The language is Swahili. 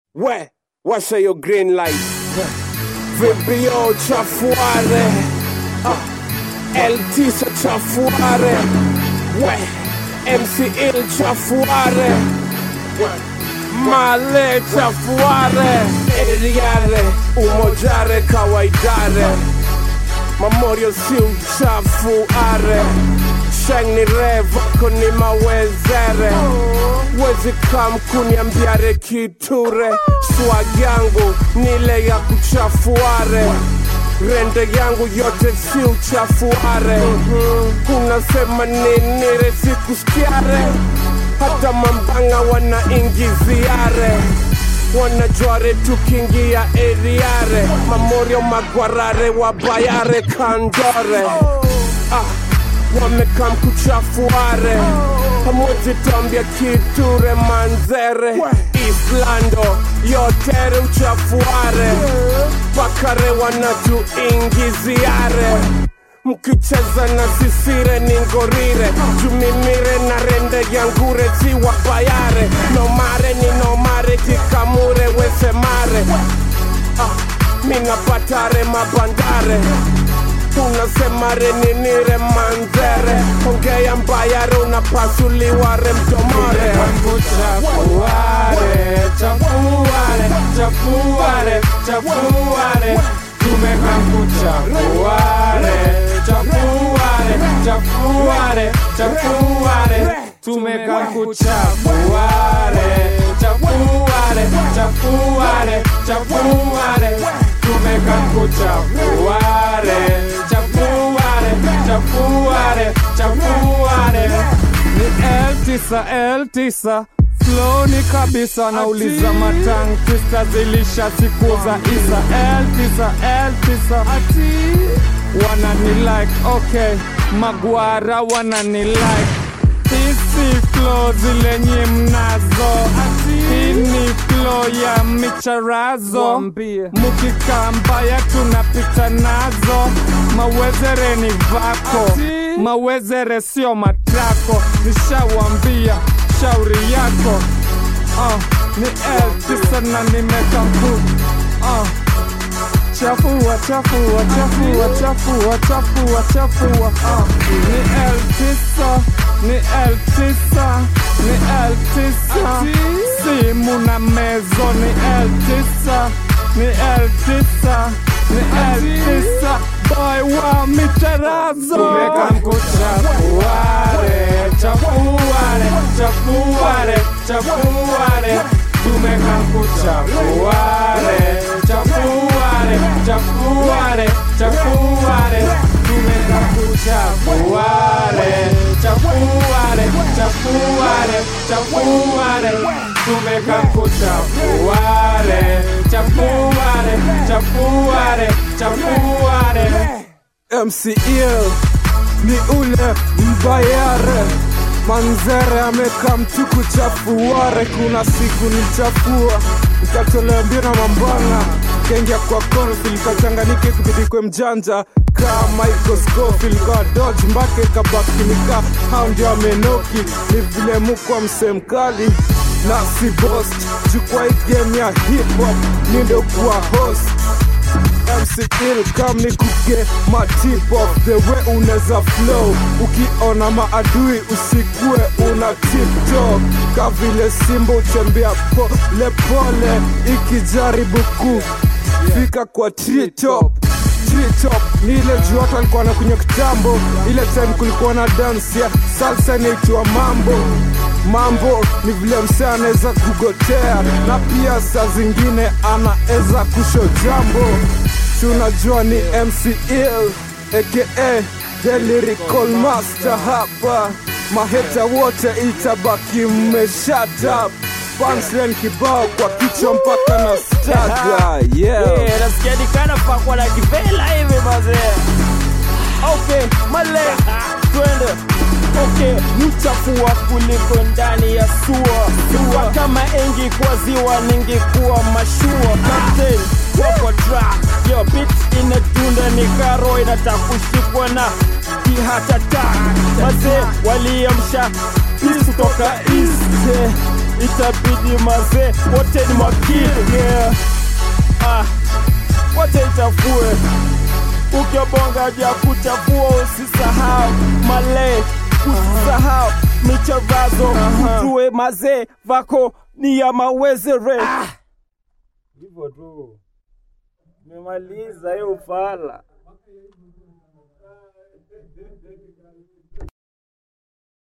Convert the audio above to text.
We, washa hiyo green light. Vibio chafuare. Ah, L9 chafuare. We, MCL chafuare. We, Male chafuare. Eriare, umojare kawaidare. Memorial siu chafuare. Sheng ni revo kuni mawezere Wezi kam kuniambiare kiture Swag yangu nile ya kuchafuare Rende yangu yote si uchafuare Unasema nini resikuskiare Hata mambanga wanaingiziare wanajware tukiingia eriare mamorio magwarare wabayare kandore ah, wamekam kuchafuare hamwezi tambia kiture manzere islando yotere uchafuare bakare wanatuingiziare mkicheza na sisire ni ngorire jumimire na rende yangure ziwa bayare nomare ni nomare kikamure wesemare ah, minapatare mabandare unasemare ninire manzere ongea mbayare unapasuliware mdomore Chafuare, chafuare, chafuare, chafuare, tumekam kuchafuare, chafuare, chafuare, chafuare, tumekam kuchafuare, chafuare, chafuare, chafuare, tumekam kuchafuare, chafuare, chafuare, chafuare. Ni L9 L9 floni kabisa nauliza matang twista zilisha siku za isa L9 L9 wanani like okay magwara wanani like hizi flo zile nye mnazo hii ni flo ya micharazo mukikaa mbaya tunapita nazo mawezere ni vako mawezere sio matrako nishawambia shauri yako uh, ni eltisa na nimekampu uh, chafua chafua chafua chafua chafua chafua uh, ni eltisa ni eltisa ni eltisa simu na mezo ni eltisa ni eltisa ni eltisa boy wa micharazo tumekam kuchafuare chafuare chafuare chafuare tumekam kuchafuare chafuare chafuare chafuare tumekam kuchafuare chafuare chafuare chafuare tumekam kuchafuare chafuare chafuare chafuare MCL ni ule mbayare manzere ameka mtu kuchafuare kuna siku nichafua nikatolea mbio na mambanga kaingia kwa konfil kachanganike kubidikwe mjanja kaa Michael Scofield kwa dodge mpaka ikabaki nika hao ndio amenoki ni vile mukwa msemkali na si bost jukwa hii game ya hip hop ni ndio kuwa host MC Ill kam ni kuge ma tip of the way uneza flow ukiona maadui usikue una tiptop ka vile simba utembea pole pole ikijaribu kufika kwa treetop Treetop ni ile juu watu walikuwa wanakunywa kitambo ile time kulikuwa na dance ya salsa inaitwa mambo mambo ni vile msee anaweza kugotea na pia saa zingine anaweza kusho jambo tunajua ni mcl aka the lyrical master hapa maheta wote itabaki mmeshata punchline kibao kwa kichwa mpaka na staga yeah. Yeah, nasikia ni kana pakwa na kivela hivi mazee. Okay, male twende. Okay, mchafua kuliko ndani ya sua sua kama ingekuwa ziwa ningekuwa mashua captain wako track yo beat inadunda ni karo inataka kushikwa na kihatata mazee waliamsha peace kutoka east itabidi mazee wote ni makini yeah. ah, wacha ichafue ukibonga vya kuchafua usisahau male usisahau micharazo ujue mazee vako ni ya mawezere hivyo tu memaliza hiyo fala